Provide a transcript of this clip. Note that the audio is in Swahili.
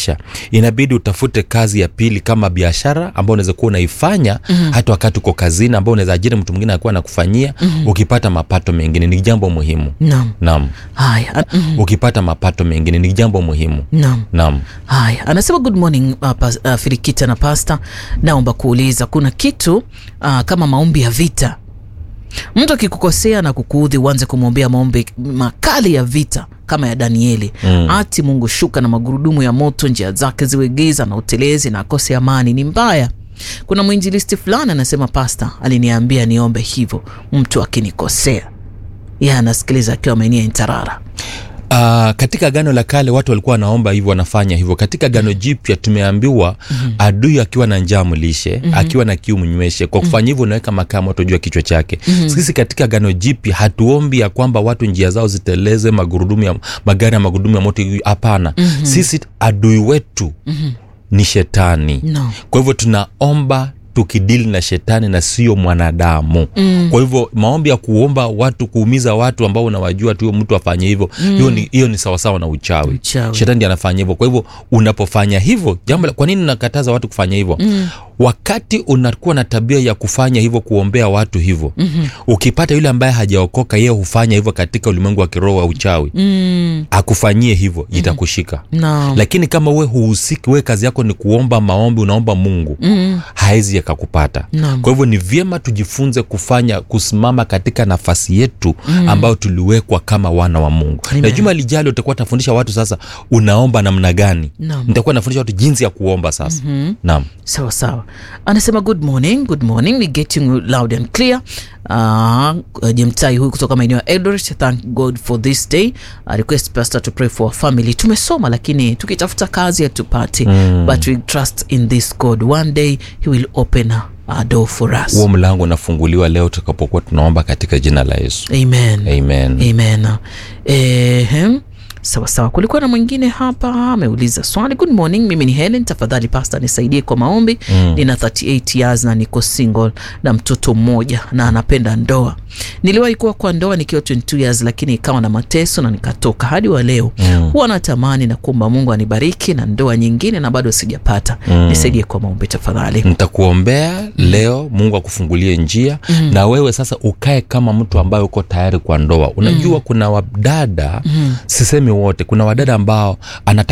maisha inabidi utafute kazi ya pili kama biashara ambao unaweza kuwa unaifanya mm-hmm. hata wakati uko kazini ambao unaweza ajiri mtu mwingine akuwa nakufanyia mm-hmm. ukipata mapato mengine ni jambo muhimu Naam. naam Haya. a- mhm. ukipata mapato mengine ni jambo muhimu Naam. naam Haya, anasema good morning uh, pas, uh, Firikita na pasta, naomba kuuliza kuna kitu uh, kama maombi ya vita. Mtu akikukosea na kukuudhi, uanze kumwombea maombi makali ya vita kama ya Danieli mm. ati Mungu shuka na magurudumu ya moto, njia zake ziwe giza na utelezi na akose amani, ni mbaya. Kuna mwinjilisti fulani anasema, pasta aliniambia niombe hivyo mtu akinikosea. Yeye anasikiliza akiwa maeneo ya Ntarara. Uh, katika gano la kale watu walikuwa wanaomba hivyo wanafanya hivyo katika gano jipya tumeambiwa mm-hmm. adui akiwa na njaa mlishe mm-hmm. akiwa na kiu mnyweshe kwa kufanya hivyo unaweka makaa moto juu ya kichwa chake mm-hmm. sisi katika gano jipya hatuombi ya kwamba watu njia zao ziteleze magurudumu ya magari ya magurudumu ya moto hapana mm-hmm. sisi adui wetu mm-hmm. ni shetani No. kwa hivyo tunaomba tukidili na shetani na sio mwanadamu mm. kwa hivyo maombi ya kuomba watu kuumiza watu ambao unawajua tu huyo mtu afanye hivyo hiyo ni, hiyo ni sawasawa na uchawi, Uchawi. shetani ndiye anafanya hivyo kwa hivyo unapofanya hivyo jambo la- kwa nini nakataza watu kufanya hivyo mm. wakati unakuwa na tabia ya kufanya hivyo kuombea watu hivyo mm-hmm. ukipata yule ambaye hajaokoka yeye hufanya hivyo katika ulimwengu wa kiroho wa uchawi Mm. akufanyie hivyo itakushika No. lakini kama we huhusiki we kazi yako ni kuomba maombi unaomba mungu mm. haezi yakakupata Naam. kwa hivyo ni vyema tujifunze kufanya kusimama katika nafasi yetu mm. ambayo tuliwekwa kama wana wa mungu Amen. na juma lijalo utakuwa tafundisha watu sasa unaomba namna gani Naam. nitakuwa nafundisha watu jinsi ya kuomba sasa mm-hmm. naam sawa sawa anasema good morning good morning we getting you loud and clear uh, jemtai huyu kutoka maeneo ya eldoret thank god for this day uh, request pastor to pray for our family tumesoma lakini tukitafuta kazi hatupati mm. but we trust in this god one day he will open a door for us huo mlango unafunguliwa leo tutakapokuwa tunaomba katika jina la yesu amen amen amen Ehem. sawa sawa kulikuwa na mwingine hapa ameuliza swali good morning mimi ni helen tafadhali pasta nisaidie kwa maombi mm. nina 38 years na niko single na mtoto mmoja na anapenda ndoa niliwahi kuwa kwa ndoa nikiwa 22 years lakini ikawa na mateso na nikatoka hadi wa leo mm. huwa natamani na kuomba mungu anibariki na ndoa nyingine na bado sijapata mm. nisaidie kwa maombi tafadhali nitakuombea leo mungu akufungulie njia mm. na wewe sasa ukae kama mtu ambaye uko tayari kwa ndoa unajua mm. kuna wadada mm. sisemi wote kuna wadada ambao anataka